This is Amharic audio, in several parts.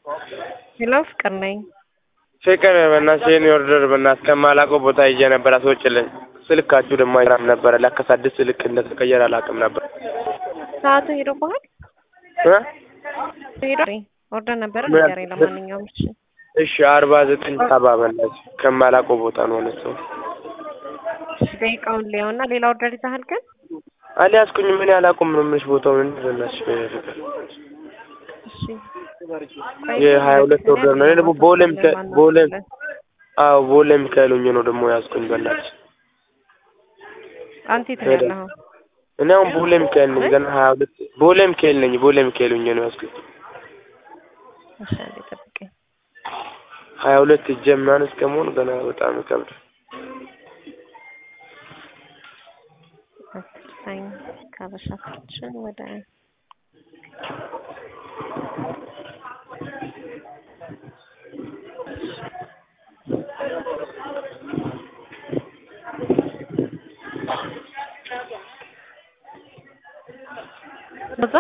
ሄሎ ፍቅር ነኝ። ፍቅር በእናትሽ የኔ ኦርደር በእናትሽ ከማላውቀው ቦታ ይዤ ነበር አስወጪልኝ። ስልካችሁ ደግሞ አይሰራም ነበረ። ለካስ አዲስ ስልክ እንደተቀየረ አላውቅም ነበር። ሰዓቱ ሄዶብሃል? እ ሄዶ ኦርደር ነበረ ምን ንገረኝ። ለማንኛውም እሺ እሺ አርባ ዘጠኝ ሰባ በእናትሽ ከማላውቀው ቦታ ነው እነሱ እሺ፣ ደቂቃውን ሊያውና ሌላ ኦርደር ይዘሃል ግን? አልያዝኩኝም። ምን አላውቅም ነው የምልሽ ቦታውን እንዴ በእናትሽ ፍቅር እሺ የሀያ ሁለት ኦርደር ነው። እኔ ደግሞ ቦሌ ሚካ- ቦሌ አዎ ቦሌ ሚካኤል ሆኜ ነው ደግሞ ያዝኩኝ በእናትሽ። አንተ የት ነው ያለኸው? እኔ አሁን ቦሌ ሚካኤል ነኝ። ገና ሀያ ሁለት ቦሌ ሚካኤል ነኝ። ቦሌ ሚካኤል ሆኜ ነው ያዝኩኝ። እሺ አንዴ ጠብቀኝ። ሀያ ሁለት እጄ ምናምን እስከመሆን ገና በጣም ይከብዳል። አትሳኝ ከበሻችን ወደ በዛ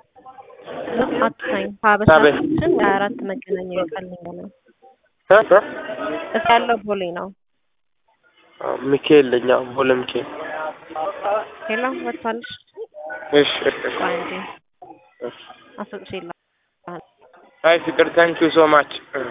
አትሳኝ ከበሻችን ወደ አራት መገናኛ ይወጣልኝ ነው። እ እ እስ ያለው ቦሌ ነው። አዎ ሚካኤል ነኝ። አዎ ቦሌ ሚካኤል። ሄሎ ወጥቷልሽ? እሺ እሺ ቆይ አንዴ እሺ። አስወጥቼ አይ ፍቅር ታንኪዩ ሶ ማች